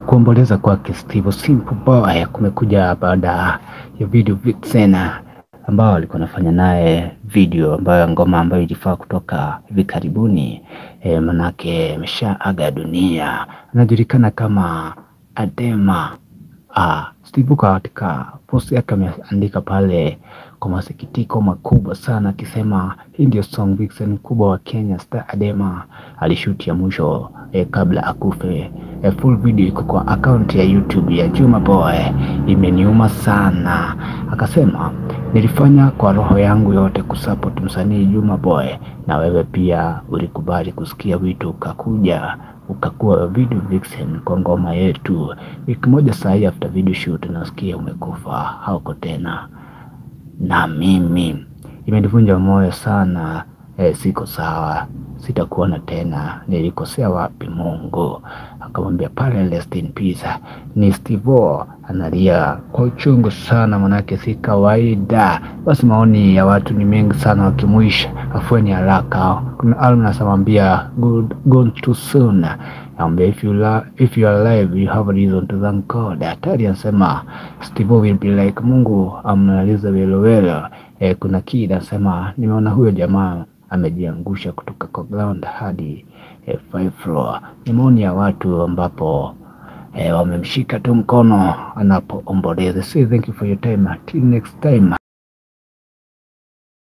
Kuomboleza kwake Steve Simple Boy kumekuja baada ya video Vixen ambao alikuwa anafanya naye video ambayo ngoma ambayo ilifaa kutoka hivi karibuni e, manake ameshaaga dunia. Anajulikana kama Adema. Ah, Steve katika post yake ameandika pale kwa masikitiko makubwa sana akisema hii ndio song Vixen kubwa wa Kenya Star Adema alishuti ya mwisho eh, kabla akufe. Eh, full video iko kwa account ya YouTube ya Juma Boy. Imeniuma sana, akasema nilifanya kwa roho yangu yote kusupport msanii Juma Boy, na wewe pia ulikubali kusikia wito ukakuja ukakuwa video vixen kwa ngoma yetu. Wiki moja saa after video shoot nasikia umekufa, hauko tena na mimi. Imenivunja moyo sana e, siko sawa, sitakuona tena, nilikosea wapi Mungu? Akamwambia pale rest in peace. Ni Stivo analia kwa uchungu sana, manake si kawaida. Basi maoni ya watu ni mengi sana, wakimwisha afueni haraka. Kuna album nasamwambia good gone too soon Ambia, if you la, if you are alive you have a reason to thank God. Hatari anasema Steve will be like Mungu amnaliza welowelo. E, kuna kid anasema nimeona huyo jamaa amejiangusha kutoka kwa ground hadi e, five floor. Ni maoni ya watu ambapo e, wamemshika tu mkono anapoomboleza. Say thank you for your time. Till next time.